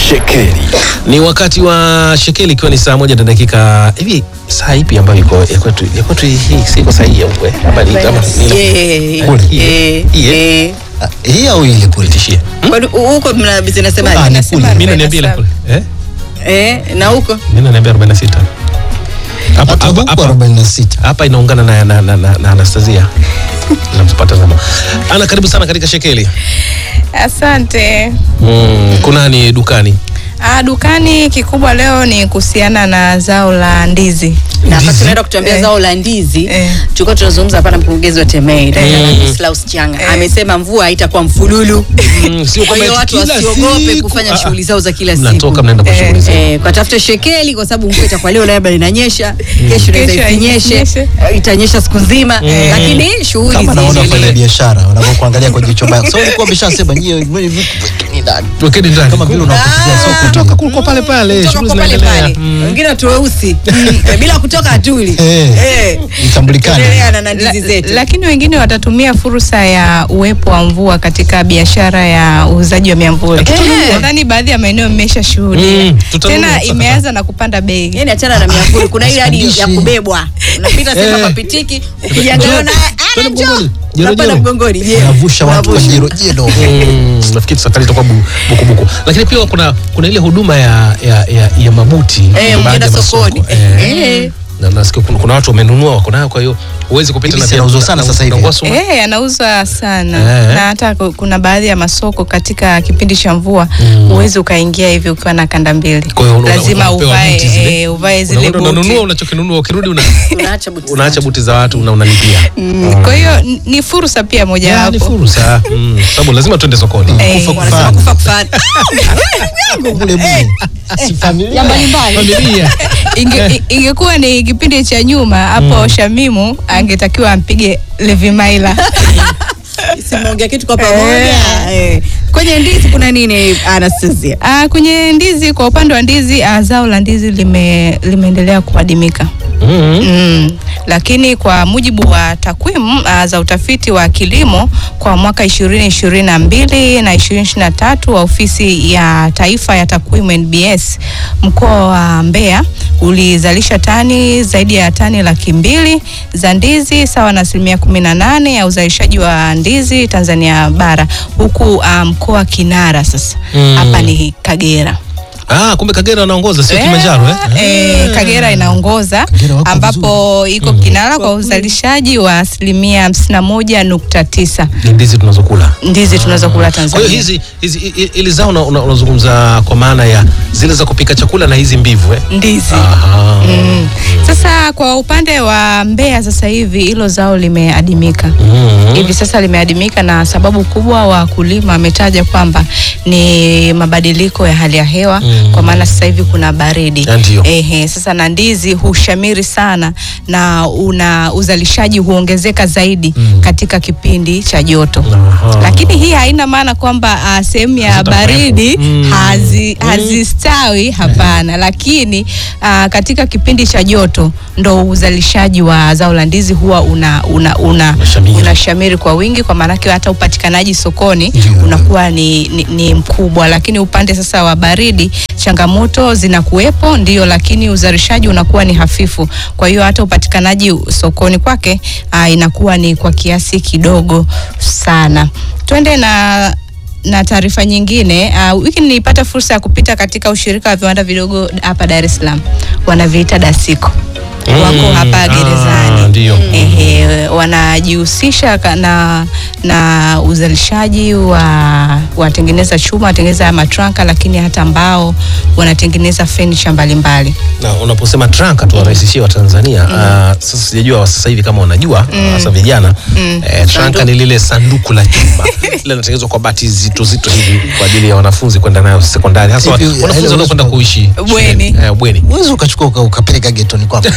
Shekeli. Ni wakati wa shekeli ikiwa ni saa moja na dakika hivi. Saa ipi ambayo iko ya kwetu ya kwetu hii si iko saa hii au eh? Hapa ni kama ni Eh, Kule, hii, eh, hii, eh. Ah, hii au ile kule tishie. Kwani hu- huko mna Ah, zinasemaje? ni kule. Mimi naniambia ile kule. Eh? Eh, na huko Mimi naniambia 46. Hapa Hapa hapa huko hapa 46. hapa inaungana na na, na, na, na Anastasia. Nampata zama. Ana karibu sana katika shekeli. Asante. Mm, kuna ni dukani. Ah, dukani kikubwa leo ni kuhusiana na zao la ndizi. na wakati Ndizi. tunaenda kutuambia Eh. zao la ndizi Eh. tulikuwa tunazungumza hapa na mkurugenzi wa TEMEI Dr. Mm. Slaus Changa Eh. amesema mvua haitakuwa mfululu Mm, sio kwa kama hiyo eti watu kila wasiogope siku. kufanya Ah, shughuli zao za kila siku Mnatoka mnaenda kwa Eh, shughuli zenu. Eh, kwa tafute shekeli kwa sababu mvua itakuwa leo labda linanyesha kesho inaweza Kesho isinyeshe isinyeshe. eh, itanyesha siku nzima lakini shughuli Kama naona ziendelee. kwenye biashara wanavyokuangalia kwa jicho baya. So ulikuwa umeshasema nyie nyie vitu ni ndani. Wekeni ndani. Kama vile unapotezea soko kutoka tu. kulikuwa pale pale, Kutoka shughuli kwa pale zinaendelea. pale Mm. wengine watu weusi Eh, bila kutoka hatuli Eh. Eh. Itambulikane. Endelea na na La, ndizi zetu lakini wengine watatumia fursa ya uwepo wa mvua katika biashara ya uuzaji wa miamvuli. Eh. Nadhani baadhi ya maeneo mmesha shuhudia. Mm, tutanunua Tena sasa. imeanza na kupanda bei. yani achana na miavuli kuna ile hadi ya Sipandishi. kubebwa unapita sema Eh. kwa pitiki ukijiangalia na Twende ana njoo mgongoni. Jero, unapanda jero. mgongoni je Unavusha watu kwa Unavusha. jero jero. Mm, nafikiri safari itakuwa bu- bukubuku, lakini pia kuna kuna ile huduma ya ya, ya, ya mabuti Eh, baadhi ya ukienda masoko. sokoni. Eh. Eh. Na nasikia kuna, kuna watu wamenunua wako nayo, kwa hiyo huwezi kupita Hivi na si yanauzwa sana na- sasa hivi? na ngwasu. Eh, yanauzwa sana Eh. na hata ku- kuna baadhi ya masoko katika kipindi cha mvua huwezi ukaingia hivi ukiwa na kanda mbili, Kwa hiyo una- lazima unapewa uvae buti zile. eh, uvae zile Unakwenda unanunua buti. unachokinunua, ukirudi una, unaacha buti unaacha buti za watu na unalipia. Mm, Kwa hiyo n- ni fursa pia Ya, ni mojawapo. fursa Mm, sababu lazima tuende sokoni. Eh, Kufa wanasema kufana. kufa kufana Kule bure. Si familia. Familia. Inge, i- ingekuwa ni kipindi cha nyuma hapo Shamimu angetakiwa ampige Levi Maila. simeongea kitu kwa pamoja Eh. kwenye ndizi kuna nini Anastasia Ah, kwenye ndizi, kwa upande wa ndizi ah, zao la ndizi lime, limeendelea kuadimika. Mm. Mm. Lakini kwa mujibu wa takwimu uh, za utafiti wa kilimo kwa mwaka 2022 na 2023 wa ofisi ya taifa ya takwimu NBS mkoa wa Mbeya ulizalisha tani zaidi ya tani laki mbili za ndizi sawa na asilimia 18 ya uzalishaji wa ndizi Tanzania bara, huku uh, mkoa kinara sasa Mm. hapa ni Kagera. Ah, kumbe Kagera anaongoza sio Kilimanjaro eh? Eh, Kagera inaongoza Kagera wako ambapo iko kinara kwa uzalishaji wa asilimia hamsini na moja nukta tisa Ni ndizi tunazokula. ndizi tunazokula Kwa Tanzania. hiyo hizi hizi i- i- ili zao una- una- unazungumza kwa maana ya zile za kupika chakula na hizi mbivu eh? ndizi Aha. Mm. Sasa kwa upande wa Mbeya sasa hivi hilo zao limeadimika. Mm. Hivi sasa limeadimika na sababu kubwa wakulima wametaja kwamba ni mabadiliko ya hali ya hewa Mm. kwa maana sasa hivi kuna baridi. Ah, ndio. Ehe, sasa na ndizi hushamiri sana na una uzalishaji huongezeka zaidi Mm. katika kipindi cha joto. Aha. Lakini hii haina maana kwamba ah, sehemu ya Hazitakuwepo. baridi Mm. hazi, hazistawi hapana, lakini ah, katika kipindi cha joto ndo uzalishaji wa zao la ndizi huwa una, una, una, Unashamiri. unashamiri kwa wingi, kwa maanake hata upatikanaji sokoni Ndio. unakuwa ni, ni, ni mkubwa. Lakini upande sasa wa baridi changamoto zinakuwepo ndio, lakini uzalishaji unakuwa ni hafifu. Kwa hiyo hata upatikanaji sokoni kwake ah, inakuwa ni kwa kiasi kidogo sana. Twende na na taarifa nyingine uh, wiki nilipata fursa ya kupita katika ushirika wa viwanda vidogo hapa Dar es Salaam, wanaviita Dasiko Mm. wako hapa Ah, gerezani ndio. Ehe, wanajihusisha ka- na, na uzalishaji wa wanatengeneza chuma, wanatengeneza matranka, lakini hata mbao, wanatengeneza furniture mbalimbali. Na unaposema tranka tuwarahisishie wa Tanzania ah, sasa sijajua wa sasa hivi kama wanajua hasa vijana eh, tranka ni lile sanduku la chuma lile linatengenezwa kwa bati zito zito hivi kwa ajili ya wanafunzi kwenda nayo sekondari hasa wa- Hivi, wanafunzi ile wanaokwenda uwezo- kuishi Bweni. shuleni. eh, bweni Uwezo ukachukua uka- ukapeleka getoni kwako.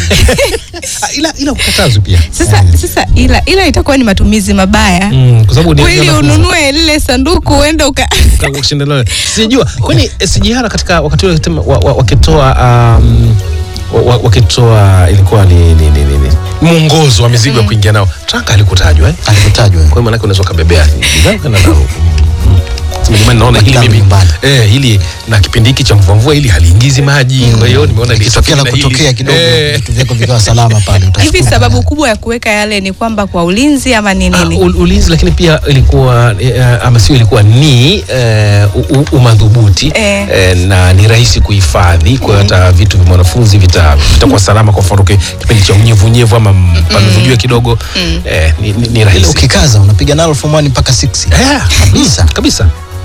Ah, ila ila ukatazwi pia Sasa, sasa ila, ila itakuwa ni matumizi mabaya mm, kwa sababu ni kweli wanafunzi. ununue lile sanduku uende uka Kushinda sijua kwani SGR katika wakati ule tema- wa- wa- wakitoa um, wa- wa- wakitoa ilikuwa ni, ni, ni, ni, ni mwongozo wa mizigo ya kuingia nao tranka alikutajwa eh? Alivyotajwa. kwa hiyo maanake unaweza ukabebea bidhaa ukaenda nalo. Mm. Sema jamani, naona hili Bidhaa mimi nyumbani. eh, hili na kipindi hiki cha mvua mvua hili haliingizi maji kwa hiyo nimeona ikitokea la lisafiri na hili. kutokea kidogo Eh, vitu vyako vikawa salama pale Hivi utashukuru. sababu kubwa ya kuweka yale ni kwamba kwa ulinzi ama ni Ah, nini? ul- ulinzi lakini pia ilikuwa eh, ama sio ilikuwa ni eh, u- u- umadhubuti Eh. eh, na ni rahisi kuhifadhi kwa hiyo hata vitu vya mwanafunzi vita- vitakuwa salama kwa mfano ki- kipindi cha unyevunyevu ama pamevujua kidogo eh, ni, ni, ni Ile rahisi ukikaza unapiga nalo form 1 mpaka 6 Eh, kabisa kabisa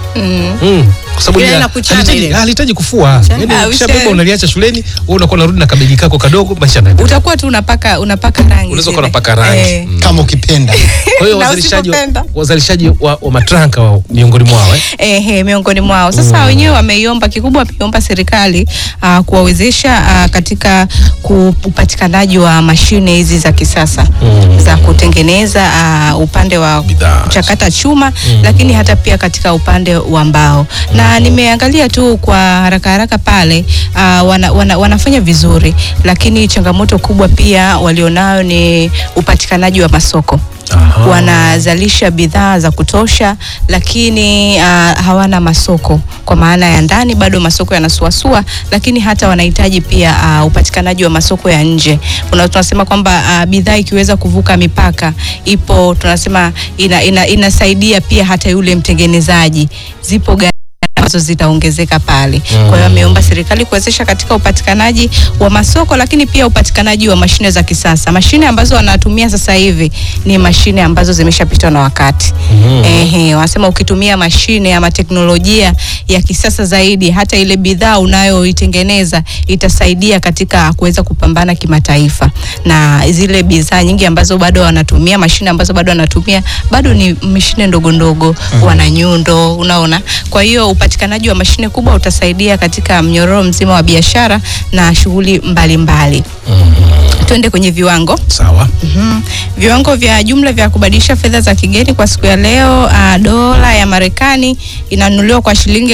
Mm. Kwa sababu Ile lina- la kuchana halihitaji- ile. halihitaji kufua Yaani Ah, ukishabeba usha- unaliacha shuleni wewe unakuwa unarudi na kabegi kako kadogo maisha yanaendelea. Utakuwa tu unapaka unapaka rangi. unaweza zile. kuwa unapaka rangi Eh. Mm. kama ukipenda kwa hiyo Na wazalishaji wa- usipopenda. wazalishaji wa, wa matranka wa miongoni mwao eh? Ehe, miongoni mwao sasa wenyewe wameiomba kikubwa wameiomba serikali uh, kuwawezesha uh, katika ku- upatikanaji wa mashine hizi za kisasa Mm. za kutengeneza uh, upande wa Bidhaa. kuchakata chuma lakini hata pia katika upande wa mbao na nimeangalia tu kwa haraka haraka pale uh, wana, wana, wanafanya vizuri lakini changamoto kubwa pia walionayo ni upatikanaji wa masoko Aha. wanazalisha bidhaa za kutosha lakini uh, hawana masoko kwa maana ya ndani bado masoko yanasuasua lakini hata wanahitaji pia uh, upatikanaji wa masoko ya nje Una, tunasema kwamba uh, bidhaa ikiweza kuvuka mipaka ipo tunasema ina, ina, inasaidia pia hata yule mtengenezaji zipo gari ambazo zitaongezeka pale. Kwa hiyo ameomba serikali kuwezesha katika upatikanaji wa masoko, lakini pia upatikanaji wa mashine za kisasa. Mashine ambazo wanatumia sasa hivi ni mashine ambazo zimeshapitwa na wakati. Ehe, wanasema ukitumia mashine ama teknolojia ya kisasa zaidi, hata ile bidhaa unayoitengeneza itasaidia katika kuweza kupambana kimataifa, na zile bidhaa nyingi ambazo bado wanatumia mashine ambazo bado wanatumia bado ni mashine ndogo ndogo, wana nyundo, unaona. Kwa hiyo upatikanaji wa mashine kubwa utasaidia katika mnyororo mzima wa biashara na shughuli mbalimbali. Tuende kwenye viwango. sawa Mhm. Viwango vya jumla vya kubadilisha fedha za kigeni kwa siku ya leo, uh, dola ya Marekani inanunuliwa kwa shilingi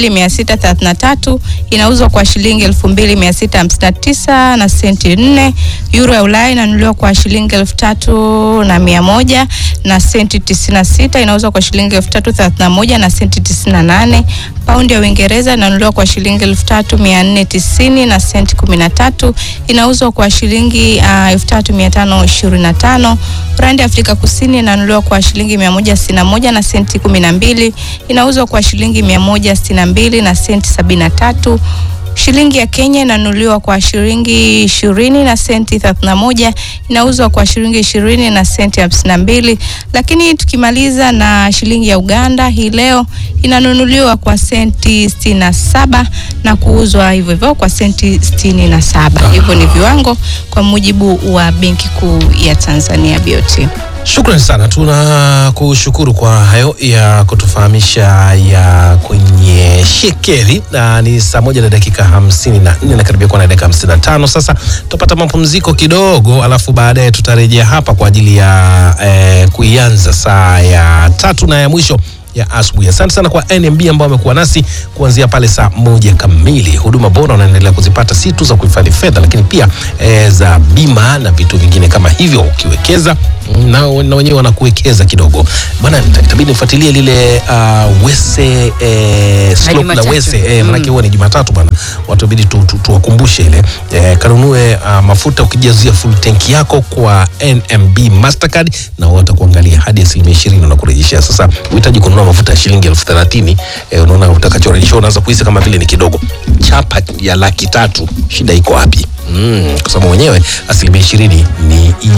2633, inauzwa kwa shilingi 2659 na senti 4. Euro ya Ulaya inanunuliwa kwa shilingi 3100 na mia moja na senti 96, inauzwa kwa shilingi 3031 na senti 98. Paundi ya Uingereza inanunuliwa kwa shilingi 3490 na senti 13, inauzwa kwa shilingi uh, 3525. Randi ya Afrika Kusini inanunuliwa kwa shilingi 161 na senti 12, inauzwa kwa shilingi 162 na senti 73. Shilingi ya Kenya inanunuliwa kwa shilingi ishirini na senti 31, inauzwa kwa shilingi ishirini na senti hamsini na mbili. Lakini tukimaliza na shilingi ya Uganda hii leo inanunuliwa kwa senti sitini na saba na kuuzwa hivyo hivyo kwa senti sitini na saba. Hivyo ni viwango kwa mujibu wa Benki Kuu ya Tanzania BOT. Shukrani sana, tuna kushukuru kwa hayo ya kutufahamisha ya kwenye shekeli, na ni saa moja na dakika hamsini na nne na karibia kuwa na dakika hamsini na tano Sasa tutapata mapumziko kidogo, alafu baadaye tutarejea hapa kwa ajili ya eh, kuianza saa ya tatu na ya mwisho ya asubuhi. Asante sana kwa NMB ambao wamekuwa nasi kuanzia pale saa moja kamili. Huduma bora unaendelea kuzipata si tu za kuhifadhi fedha, lakini pia e, za bima na vitu vingine kama hivyo. Ukiwekeza na, na wenyewe wanakuwekeza kidogo bana, ita- itabidi nifuatilie lile uh, wese e, slope la Jumatatu. wese e, manake huwa ni Jumatatu bana, watu ibidi tu, tu, tuwakumbushe ile e, kanunue uh, mafuta ukijazia full tank yako kwa NMB Mastercard na watakuangalia hadi asilimia ishirini unakurejeshea. Sasa uhitaji kununua mafuta ya shilingi elfu thelathini e, unaona utakachorejesha unaanza kuhisi kama vile ni kidogo. Chapa ya laki tatu, shida iko wapi? Mm, kwa sababu wenyewe asilimia ishirini ni